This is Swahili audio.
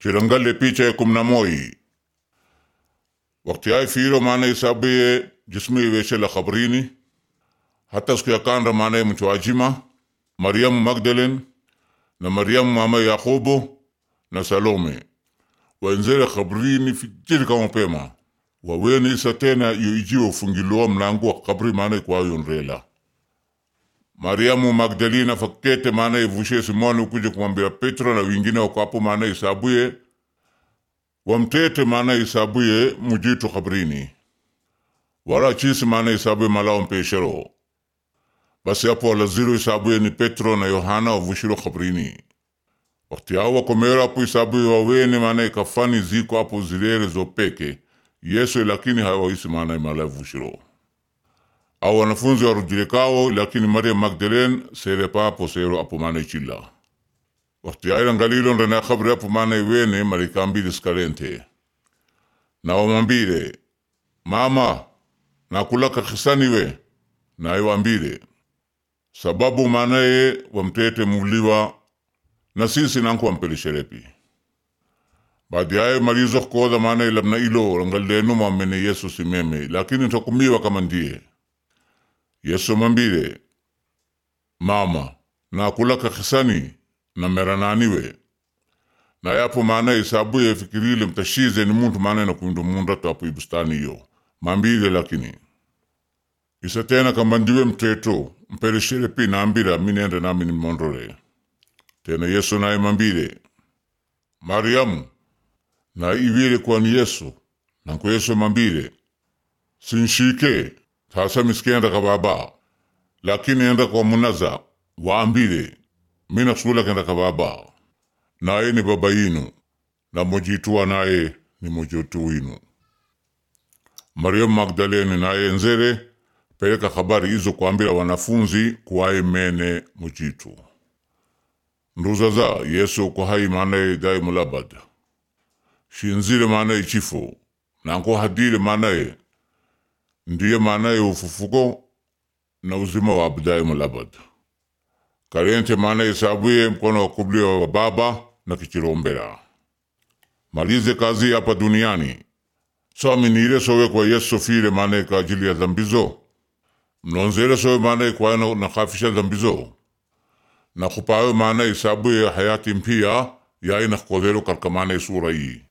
chirangale picha ya kumi na moi wakati ai firo maana isabuye jismi weshe la khabrini hata siku ya kanda maana mchwajima Mariamu Magdalene na Mariamu mama Yakobo na Salome wenzere khabrini fijiri kama pema waweni isa tena iyo ijiwa ufungiloa mlango wa kabri maana kwayo nrela Mariamu Magdalena fakete maana ivushe Simoni ukuje kumwambia Petro na wengine wako hapo maana isabuye wamtete maana isabuye mujitu kabrini wala chisi maana isabuye malao mpeshero basi hapo walaziro isabuye ni Petro na Yohana wavushiro kabrini wakati hao wakomera hapo isabuye wawene maana ikafani ziko hapo zilere zopeke Yesu lakini hawaisi maana imala vushiro au wanafunzi warudile kao lakini Maria Magdalene sere papo sero apo maana ichila wakati aira ngalilo ndana khabri apo maana iwene marikambili skarente na wamambile mama nakulaka khisaniwe na iwambile sababu maanaye wamtete muliwa na sisi nanku wampelesherepi baadi yaye marizo koda maana ilabna ilo rangalenu mamene Yesu simeme lakini takumiwa kama ndiye Yesu mambile mama nakulaka khisani na merananiwe na yapo maana isabuye fikirile mtashize ni muntu maana na kuindu munda tapo ibustani iyo mambile lakini isa tena kama ndiwe mteto mpereshere pi nambira minende nami nimondole tena Yesu naye mambile Mariamu na iwile kwani Yesu nanko Yesu mambile sinshike sasa miskienda ka baba lakini enda kwa munaza waambile mina kusula kenda ka baba naye ni baba yinu na mojitua naye ni mojitu winu Mariamu Magdalene naye nzere peleka habari hizo kuambila wanafunzi kuwaye mene mojitu nduzaza Yesu ko hai maanaye dai mulabad shinzile maanaye chifo nanko hadile maanaye ndiye maanaye ufufuko na uzima wa abdaye mulabad karente maanaye sabuye mkono wa kulia wa baba na kichirombera malize kazi hapa duniani so aminire sowe kwa Yesu file maanaye kwa ajili ya dhambizo mnonzele sowe maanaye kwa na nakafisha dhambizo na kupawe maanaye sabuye hayati mpia yaina kodhero karka maanaye sura hii